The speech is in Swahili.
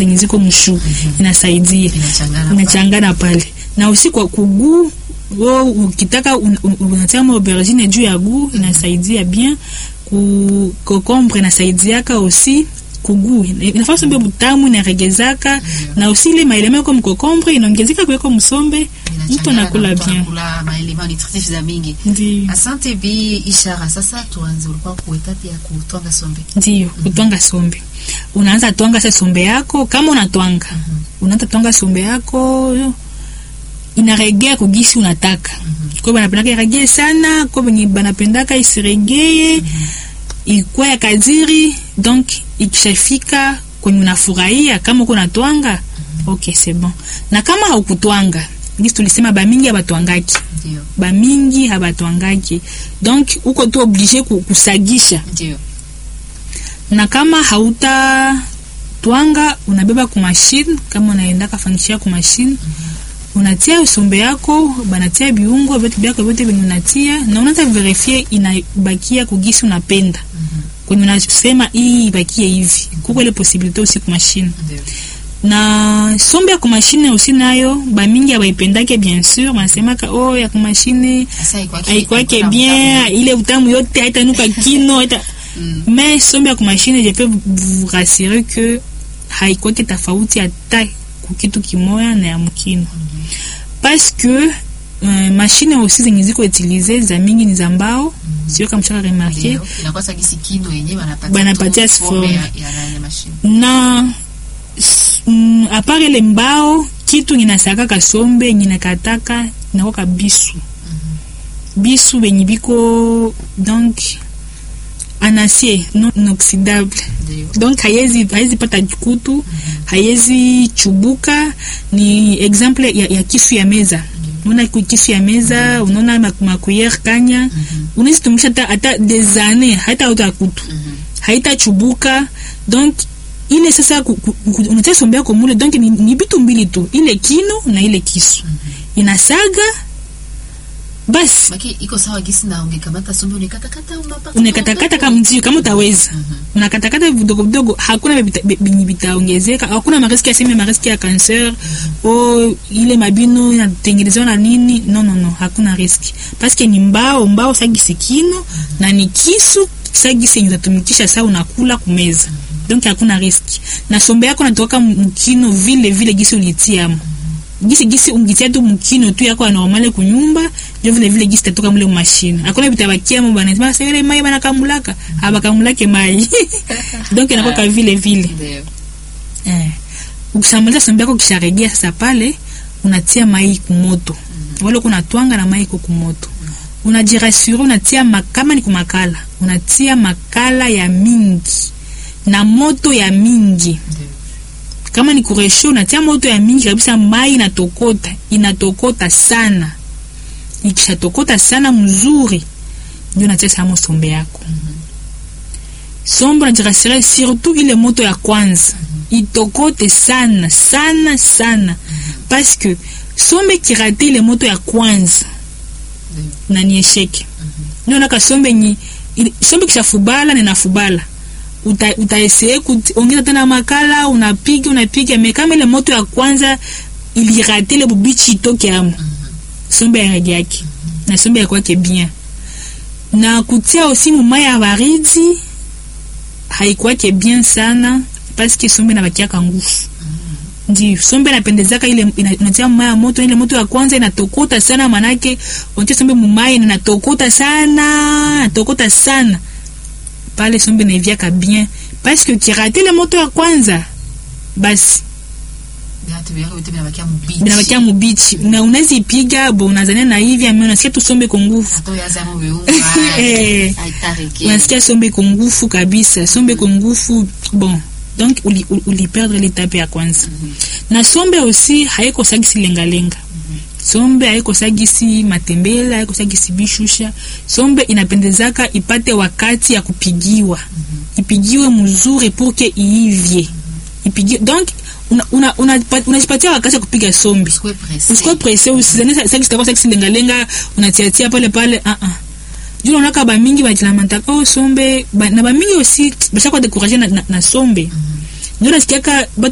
zenye ziko mshu inasaidia Inachangana inachangana pale na usi kwa kuguu wo ukitaka un- un- unatia ma aubergine juu ya guu inasaidia bien ku kokombre inasaidiaka aussi kuguu inafaa sombe butamu inaregezaka na usi ile maeleme kwa mkokombre inaongezeka kuweko msombe mtu anakula bien kula maelema nutritif za mingi ndio asante bi ishara sasa tuanze ulikuwa kuetati ya kutwanga sombe ndio kutwanga sombe unaanza twanga sa sombe yako kama unatwanga unaanza twanga sombe yako yo, inaregea kugisi unataka kwa banapendaka iregee sana kwa benye banapendaka isiregee ikuwa ya kadiri donc ikishafika kwenye unafurahia kama uko natwanga ok c'est bon na kama haukutwanga gisi tulisema bamingi abatwangaki ndio bamingi habatwangaki donc uko tu oblige ku- kusagisha ndio na kama hauta twanga unabeba ku machine kama unaenda kafanyishia ku machine unatia usombe yako banatia biungo vitu byako vyote venye unatia na unaanza verifie inabakia kugisi unapenda kwenye unasema hii ibakie hivi kuko ile possibilité aussi ku machine ndio na sombe ya ku machine aussi nayo bamingi abaipendake bien sûr banasemaka oh ya ku machine sasa ikwake aikwake bien ile utamu yote haitanuka kino haita Mm. mais sombe ya kumashine je peux vous rassurer que haikwake tofauti hata kukitu kimoya na ya mkino parce que uh, mashine aussi zenye ziko utilize za mingi ni za mbao sio kama mshaka remarke ndio inakuwa sagisi kino yenyewe wanapatia Banapatia tu forme. forme ya ya nani ya machine na s- mm, apart ile mbao kitu ninasakaka sombe ninakataka nakoka bisu bisu benye biko donc en acier non inoxydable ndio donc haiwezi haiwezi pata kutu haiwezi chubuka ni exemple ya, ya kisu ya meza unaona ku- kisu ya meza unaona mak- makuyere kanya unaweza tumisha hata hata des années hata uta kutu haitachubuka donc ile sasa ku- ku- ku- unatia sombe yako mule donc ni, ni bitu mbili tu ile kino na ile kisu inasaga basi maki iko sawa gisi na ungekamata sombe unekatakata unapaka unakatakata kama mzio kama utaweza unakatakata vidogo vidogo hakuna vita- vi- vinyi vitaongezeka hakuna mariski ya seme mariski ya cancer o ile mabino inatengenezewa na nini no no no hakuna riski paske ni mbao mbao sagisi kino na ni kisu sagisi yenye utatumikisha saa unakula kumeza donc hakuna riski na sombe yako natoka mkino vile vile gisi ulitiamo gisi gisi ungitia tu mkino tu yako ya normale kunyumba ndio vile vile gisi tatoka mule mashine hakuna vitabakia mo bana sema sasa mai bana kamulaka abakamulake mai donc inakuwa ka vile vile ndio eh ukishamaliza sombe yako kisharegea sasa pale unatia mai kumoto wale kuna twanga na mai iko kumoto unajirasure unatia ma- kama ni kumakala unatia makala ya mingi na moto ya mingi ndio kama ni kuresho unatia moto ya mingi kabisa mai inatokota inatokota sana ikishatokota sana mzuri ndio unatia samo sombe yako sombe unajirasire surtout ile moto ya kwanza itokote sana sana sana parce que sombe kirate ile moto ya kwanza na ni esheke ndio naka sombe ni ili- sombe kishafubala ninafubala uta, utaesee kuongeza tena makala unapiga unapiga me kama ile moto ya kwanza ilirate ile bubichi itoke amo sombe ya rangi yake na sombe ya kwake bien na kutia aussi mumai ya baridi haikwake bien sana paske sombe inabakiaka nguvu ndio sombe inapendezaka ile ina- unatia mumai ya moto ile moto ya kwanza inatokota sana manake unatia sombe mumai na inatokota sana inatokota sana pale sombe naiviaka bien paske ukirate ile moto ya kwanza basi viatu vyako vitu vinabakia mbichi binabakia mubichi na unaweza ipiga bo unazania na hivi ame unasikia tu sombe ko nguvu hata yazamo viungo Eh. aitareke unasikia sombe ko nguvu kabisa sombe ko nguvu bon donc uli, uli, uli perdre l'étape ya kwanza na sombe aussi haikosagisi lengalenga sombe haikosagisi matembele haikosagisi bishusha sombe inapendezaka ipate wakati ya kupigiwa ipigiwe mzuri pour que iivye ipigiwe donc unajipatia una, una, unajipatia wakati ya kupiga sombe usikwe presse usikuwe presse usizane sagisi takuwa sagisi lengalenga unatiatia pale pale ah ah juu naonaka bamingi bajilamantaka oh sombe ba, na bamingi aussi bashakuwa dekuraje na, na, na sombe ndio nasikiaka